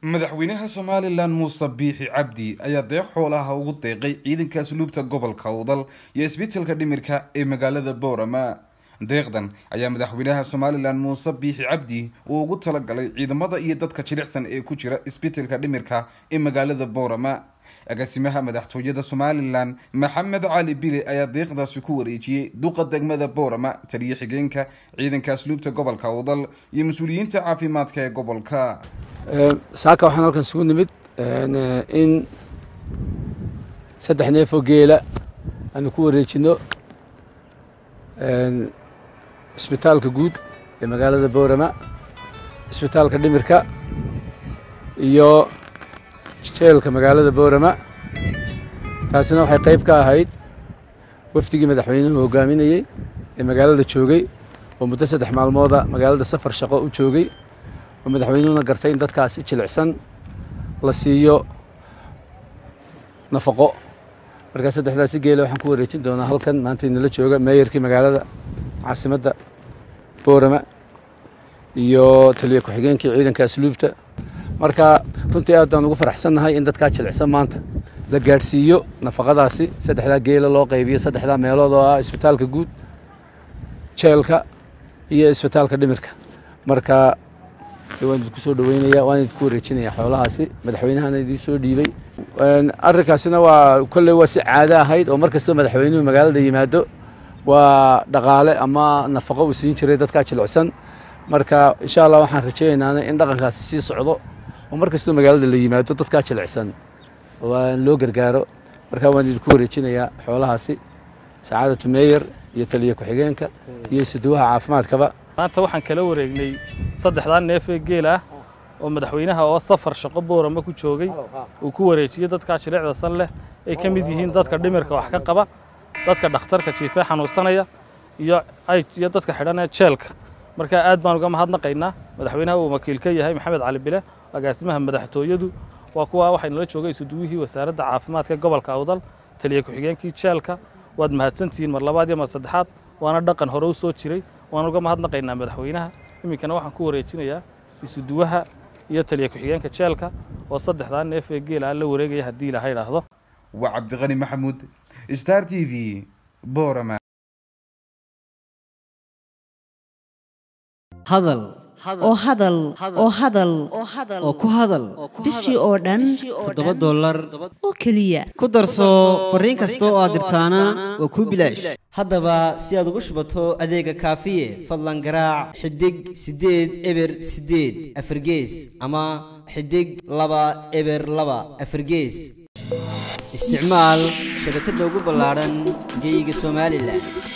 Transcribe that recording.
madaxweynaha somalilan muuse biixi cabdi ayaa deeq xoolaha ugu deeqay ciidanka asluubta gobolka udal iyo isbitaalka dhimirka ee magaalada boorama deeqdan ayaa madaxweynaha somalilan muuse biixi cabdi uu ugu talagalay ciidamada iyo dadka jilicsan ee ku jira isbitaalka dhimirka ee magaalada boorama agaasimaha madaxtooyada somalilan maxamed cali bile ayaa deeqdaasi ku wareejiyey duqa degmada boorama taliyo xigeenka ciidanka asluubta gobolka udal iyo mas-uuliyiinta caafimaadka ee gobolka saaka waxaan halkan isugu nimid in saddex neefoo geela aanu ku wareejino isbitaalka guud ee magaalada boorama isbitaalka dhimirka iyo jeelka magaalada boorama taasina waxay qayb ka ahayd wafdigii madaxweynuhu hogaaminayey ee magaalada joogay oo muddo saddex maalmooda magaalada safar shaqo u joogay oo madaxweynuhuna gartay in dadkaasi jilicsan la siiyo nafaqo markaa saddexdaasi geela waxaan ku wareejin doonaa halkan maanta inala jooga meeyarkii magaalada caasimadda boorama iyo taliyo ku-xigeenkii ciidanka asluubta marka runtii aad baan ugu faraxsannahay in dadkaa jilicsan maanta la gaadhsiiyo nafaqadaasi saddexdaa geela loo qaybiyo saddexdaa meelood oo ah isbitaalka guud jeelka iyo isbitaalka dhimirka marka waan idinku soo dhaweynaya waan idinku wareejinaya xoolahaasi madaxweynahana idiin soo dhiibay arrinkaasina waa kolley waa si caado ahayd oo mar kastoo madaxweynuhu magaalada yimaado waa dhaqaale ama nafaqo uu siin jiray dadkaa jilicsan marka insha allah waxaan rajaynaana in dhaqankaasi sii socdo oo mar kastoo magaalada la yimaado dadkaa jilicsan waa loo gargaaro marka waan idinku wareejinayaa xoolahaasi sacaadatu meeyer iyo taliyo ku-xigeenka iyo isuduwaha caafimaadkaba maanta waxaan kala wareegnay saddexdaa neef ee geel ah oo madaxweynaha oo safar shaqo boorama ku joogay uu ku wareejiyey dadkaa jilicda san leh ay ka mid yihiin dadka dhimirka wax ka qaba dadka dhakhtarka jiifee xanuunsanaya iyo iyo dadka xidhanee jeelka marka aad baan uga mahadnaqaynaa madaxweynaha uu wakiil ka yahay maxamed cali bile agaasimaha madaxtooyadu waa kuwa waxaynala joogay isuduwihii wasaaradda caafimaadka gobolka awdal taliya ku-xigeenkii jeelka waad mahadsantihiin mar labaad iyo mar saddexaad waana dhaqan hore u soo jiray waan uga mahadnaqaynaa madaxweynaha iminkana waxaan ku wareejinayaa isuduwaha iyo taliya ku-xigeenka jeelka oo saddexdaa neef ee geela la wareegaya haddii ilaha idhaahdo waa cabdiqani maxamuud star t v boorama hadal oo hadal oo hadal oo ku hadal bishii oo dhan toddoba dollar oo keliya ku darso fariin kasta oo aad dirtaana waa kuu bilaash haddaba si aad ugu shubato adeega kaafiye fadlan garaac xidig siddeed eber siddeed afargees ama xidig laba eber laba afargees isticmaal shabakadda ugu ballaadhan geyga somalilan